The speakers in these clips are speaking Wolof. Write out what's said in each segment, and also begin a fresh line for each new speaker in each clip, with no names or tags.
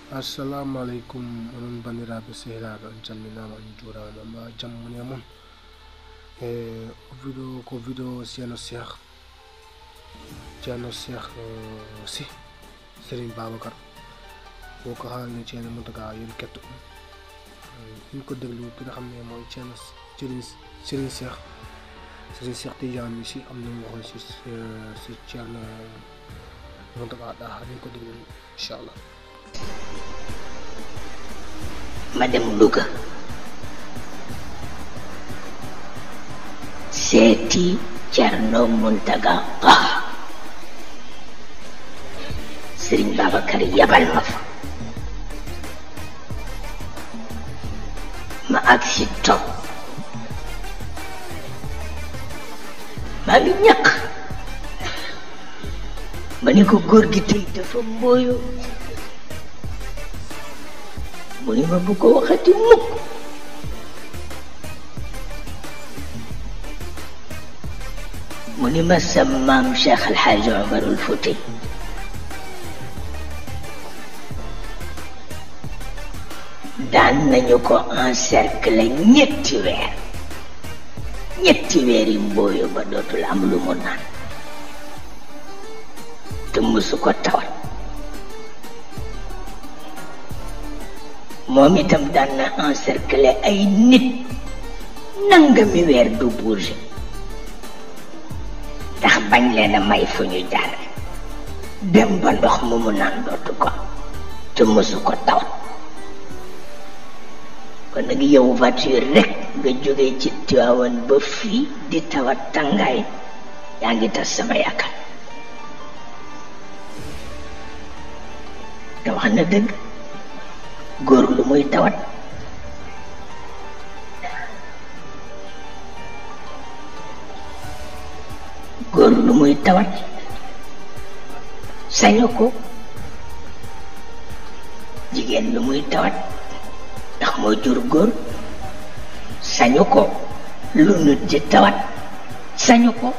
assalamu aleykum onon bandiraɓe sehilaɓe on calminama on juurama ma jammune moon e vidéo ko vidéo ceerno cheikh ceerno cheikh sy sérigne babacar boo ko haalni ceerno moutaga yon ketto ɗum ñu ko déglu ki nga xam ne mooy ceerno sérigne sérigne cheikh sérigne cheikh tidiane si am na mu waxoon si si ceerno moutaga ɗaa ñu ko déglu inchallah
ma dem Louga seeti Cerno Muntaga Taha Sëriñ Babacar yabal ma fa ma ak si toog maa ngi ñàkk ma ni ko góor gi tey dafa mbooyu mu ni ma bu ko waxati mukk mu ni ma sa maam Cheikh El Hadj Omarul Fouti daan nañu ko encercler ñetti weer ñetti weer yi mbooyu ba dootul am lu mu naan te musu ko tawat moom itam daan na encercler ay nit nangami weer du bouger ndax bañ leen a may fu ñu jaar dem ba ndox mu mu naan dootu ko te mësu ko tawat kon nag yow voiture rek nga jóge ci Tiwaawan ba fii di tawat tàngaay yaa ngi tas sama yaakaar te wax na dëgg góor lu muy tawat góor lu muy tawat sañu ko jigéen lu muy tawat ndax moo jur góor sañu ko lu nit di tawat sañu ko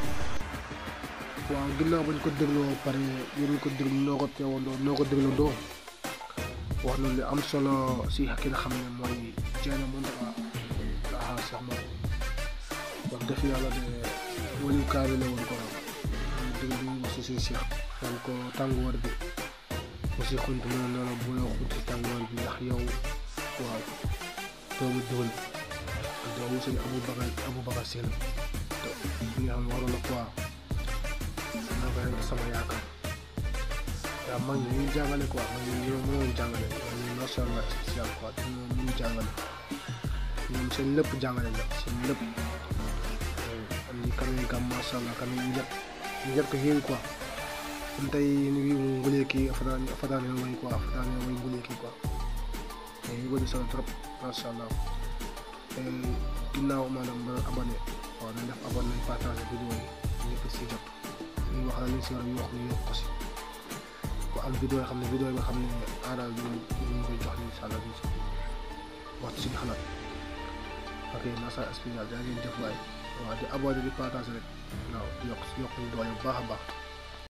waaw ginnaaw bañ ko dégloo pare yéen ko déglu noo ko teewandoo noo ko déglandoo wax na lu am solo si ki nga xam ne mooy Ceerno Mountaga Taha Cheikh moom wax dëgg yàlla de waliw kaa bi la woon ko raw ñu déglu si seen Cheikh naan ko tàngoor bi aussi xunt mu ne noonu bu la xunt si tàngoor bi ndax yow waaw doomu diwul doomu sëñ Abou Bakar Abou Bakar Seen te ñi nga xam ne waroon na quoi naa ko rek sama yaakaar waaw mag ñi ñuy jàngale quoi mag ñi ñoo mënoon jàngale ñoom macha allah spécial quoi te ñoom mënu jàngale ñoom seen lépp jàngale la seen lépp am ni kame kam macha allah kame njët njët ko heewi quoi ɗum tawi no wi mo ngoleki fotani fotani hen wayi quoi fotani hen wayi ngoleki quoi eyi waɗi solo trop machallah e ginnaaw maanaam mbaɗa abonné waaw nañ def abonné nañ partage vidéo yi ñëpp si jot ñu wax la liñ si war a yokk ñu yokk ko si ku am vidéo yoo xam ne vidéo yi nga xam ne aaral bi ñu koy jox incha allah bi si wax ci suñu xalaat ok masa spécial daa ngeen jëf waay waaw di abonné di partage rek waaw di yokk yokk ñu doole bu baax a baax